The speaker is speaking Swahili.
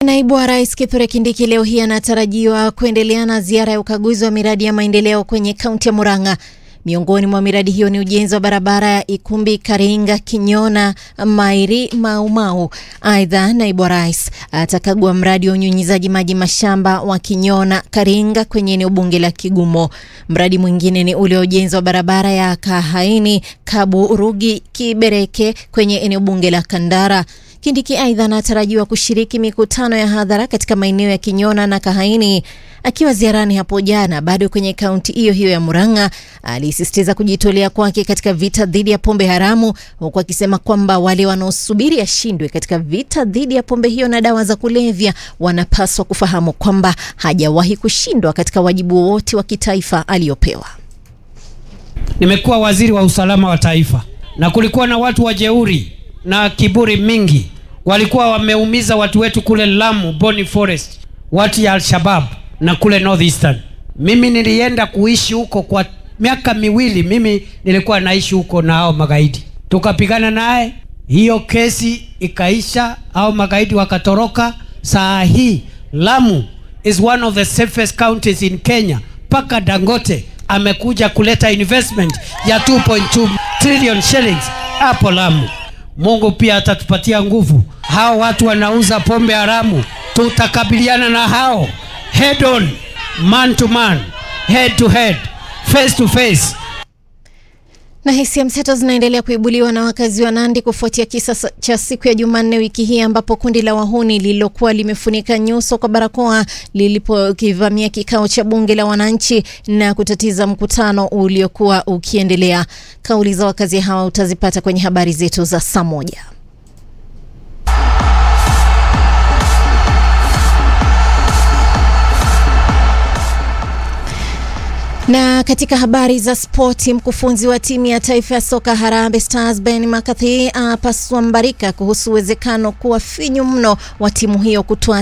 Naibu wa Rais Kithure Kindiki leo hii anatarajiwa kuendelea na ziara ya ukaguzi wa miradi ya maendeleo kwenye kaunti ya Murang'a. Miongoni mwa miradi hiyo ni ujenzi wa barabara ya Ikumbi Karinga Kinyona Mairi Maumau. Aidha, naibu wa rais atakagua mradi wa unyunyizaji maji mashamba wa Kinyona Karinga kwenye eneo bunge la Kigumo. Mradi mwingine ni ule wa ujenzi wa barabara ya Kahaini Kaburugi Kibereke kwenye eneo bunge la Kandara. Kindiki aidha anatarajiwa kushiriki mikutano ya hadhara katika maeneo ya Kinyona na Kahaini. Akiwa ziarani hapo jana bado kwenye kaunti hiyo hiyo ya Murang'a, alisisitiza kujitolea kwake katika vita dhidi ya pombe haramu, huku akisema kwamba wale wanaosubiri ashindwe katika vita dhidi ya pombe hiyo na dawa za kulevya wanapaswa kufahamu kwamba hajawahi kushindwa katika wajibu wowote wa kitaifa aliyopewa. Nimekuwa waziri wa usalama wa taifa na kulikuwa na watu wajeuri na kiburi mingi, walikuwa wameumiza watu wetu kule Lamu, Boni Forest, watu ya Al-Shabab na kule Northeastern. Mimi nilienda kuishi huko kwa miaka miwili, mimi nilikuwa naishi huko na hao magaidi, tukapigana naye, hiyo kesi ikaisha, hao magaidi wakatoroka. Saa hii Lamu is one of the safest counties in Kenya, mpaka Dangote amekuja kuleta investment ya 2.2 trillion shillings hapo Lamu. Mungu pia atatupatia nguvu. Hao watu wanauza pombe haramu, tutakabiliana na hao head on, man to man, head to head, face to face. Na hisia mseto zinaendelea kuibuliwa na wakazi wa Nandi kufuatia kisa cha siku ya Jumanne wiki hii ambapo kundi la wahuni lililokuwa limefunika nyuso kwa barakoa lilipokivamia kikao cha bunge la wananchi na kutatiza mkutano uliokuwa ukiendelea. Kauli za wakazi hawa utazipata kwenye habari zetu za saa moja. Na katika habari za spoti, mkufunzi wa timu ya taifa ya soka Harambee Stars Ben McCarthy apasua mbarika kuhusu uwezekano kuwa finyu mno wa timu hiyo kutoa